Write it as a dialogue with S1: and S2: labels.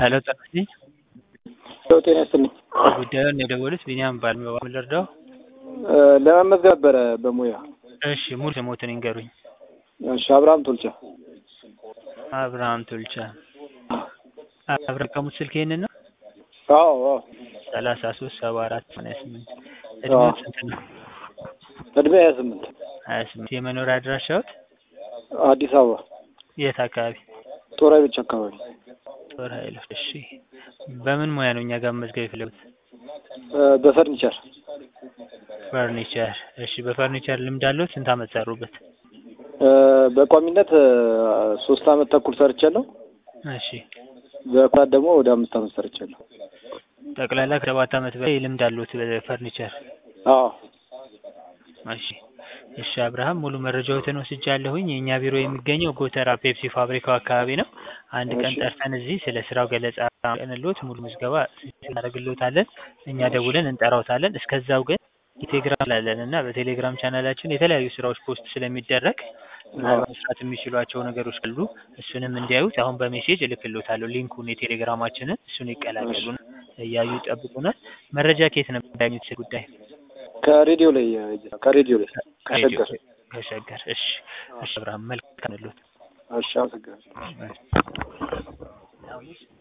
S1: ሄሎ ጸጋዬ
S2: ሄሎ ጤና ይስጥልኝ።
S1: ጉዳዩን የደወሉት ቢኒያም ባልመባ ምን ልርዳው?
S2: እ ለመመዝገብ ነበረ በሙያ።
S1: እሺ ሙሉ ስሞትን ይንገሩኝ።
S2: እሺ አብርሃም ቶልቻ።
S1: አብርሃም ቶልቻ። አብርሃም ቀሙት ስልክ ይሄንን ነው?
S2: አዎ አዎ።
S1: ሰላሳ ሶስት ሰባ አራት ሰማንያ ስምንት እድሜው ስንት ነው?
S2: እድሜ ሀያ ስምንት
S1: ሀያ ስምንት የመኖሪያ አድራሻዎት
S2: አዲስ አበባ
S1: የት አካባቢ?
S2: ጦር ኃይሎች አካባቢ።
S1: ጦር ኃይሎች። እሺ በምን ሙያ ነው እኛ ጋር መመዝገብ የፈለጉት?
S2: እ በፈርኒቸር
S1: ፈርኒቸር። እሺ በፈርኒቸር ልምድ አለው? ስንት አመት ሰሩበት?
S2: እ በቋሚነት እ ሶስት አመት ተኩል ሰርቻለሁ።
S1: እሺ
S2: በኩራት ደግሞ ወደ አምስት አመት ሰርቻለሁ።
S1: ጠቅላላ ከሰባት አመት በላይ ልምድ አለዎት በፈርኒቸር?
S2: አዎ
S1: እሺ እሺ አብርሃም ሙሉ መረጃዎትን ወስጃለሁኝ። የእኛ ቢሮ የሚገኘው ጎተራ ፔፕሲ ፋብሪካው አካባቢ ነው። አንድ ቀን
S2: እሺ።
S1: ጠርተን እዚህ ስለ ስራው ገለጻ ቀንሎት ሙሉ ምዝገባ እናደርግልዎታለን። እኛ ደውለን እንጠራዎታለን። እስከዛው ግን የቴሌግራም ላለን እና በቴሌግራም ቻናላችን የተለያዩ ስራዎች ፖስት ስለሚደረግ ምናልባት መስራት የሚችሏቸው ነገሮች ካሉ እሱንም እንዲያዩት አሁን በሜሴጅ እልክልዎታለሁ ሊንኩን የቴሌግራማችንን እሱን ይቀላቀሉ እያዩ ይጠብቁናል። መረጃ ከየት ነበር ያገኙት ስለ ጉዳይ?
S2: ከሬዲዮ ላይ እ ከሬዲዮ ላይ ከሸገር።
S1: ከሸገር። እሺ እሺ አብርሃም መልካም ልዎት።
S2: እሺ አመሰግናለሁ።